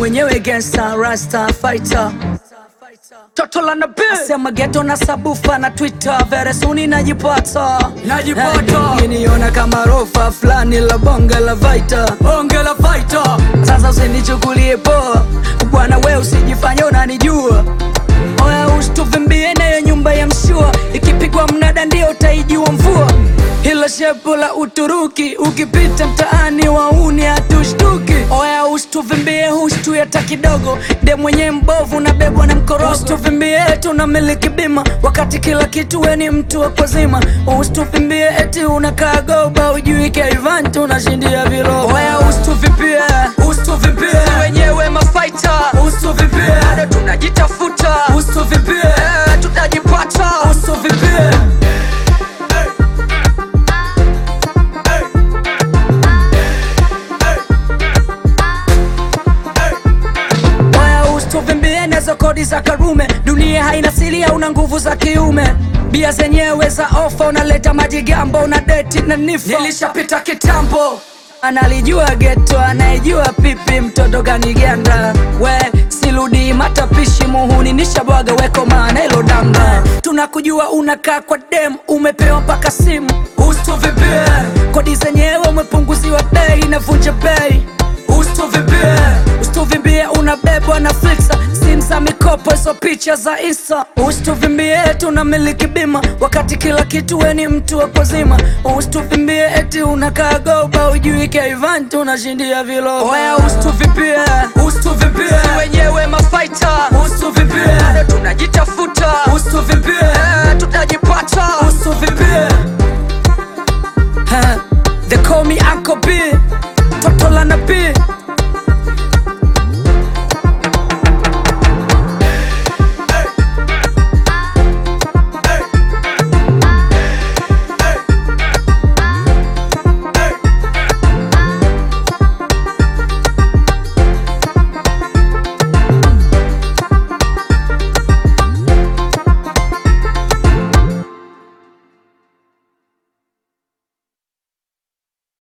mwenyewe gangsta rasta fighter Toto la nabii Asema ghetto na sabufa na Twitter Very soon najipata Najipata. Eh, Niona kama rofa fulani la bonge la vita Bonge la fighter Sasa usinichukulie poa Bwana we usijifanye unanijua Oya usituvimbie nayo nyumba ya mshua Ikipigwa mnada ndio utaijua mvua Hilo shepu la Uturuki Ukipita mtaani wauni hatushtuki Oya usituvimbie hushtu hata kidogo De mwenye mbovu na bebwa na mkorogo Usituvimbie tuna miliki bima Wakati kila kitu we ni mtu wa kwazima Usituvimbie eti unakaa goba Ujui Kaivan tunashindia virogo Oya usituvimbie Usituvimbie wenyewe mafaita Usituvimbie bado tunajitafuta Usituvimbie Eh, tutajipata Usituvimbie Oya usituvimbie nazo kodi za Karume, dunia haina siri, hauna nguvu za kiume. Bia zenyewe za ofa, unaleta majigambo, una deti na nifa. Nilishapita kitambo Analijua geto, anayejua pipi, mtoto kaniganda. We siludi matapishi, muhuni nishabwaga, weko maana ilo danga. Tunakujua unakaa kwa dem, umepewa mpaka simu. Usituvimbie Kodi zenyewe umepunguziwa bei, inavunja bei. Usituvimbie Usituvimbie unabebwa na flixa simu za mikopo hizo picha za insta Usituvimbie tuna miliki bima wakati kila kitu we ni mtu wa kwazima Usituvimbie eti unakaa goba ujui Kaivan tunashindia vilogo Oya usituvimbie Usituvimbie wenyewe mafaita Usituvimbie bado tunajitafuta Usituvimbie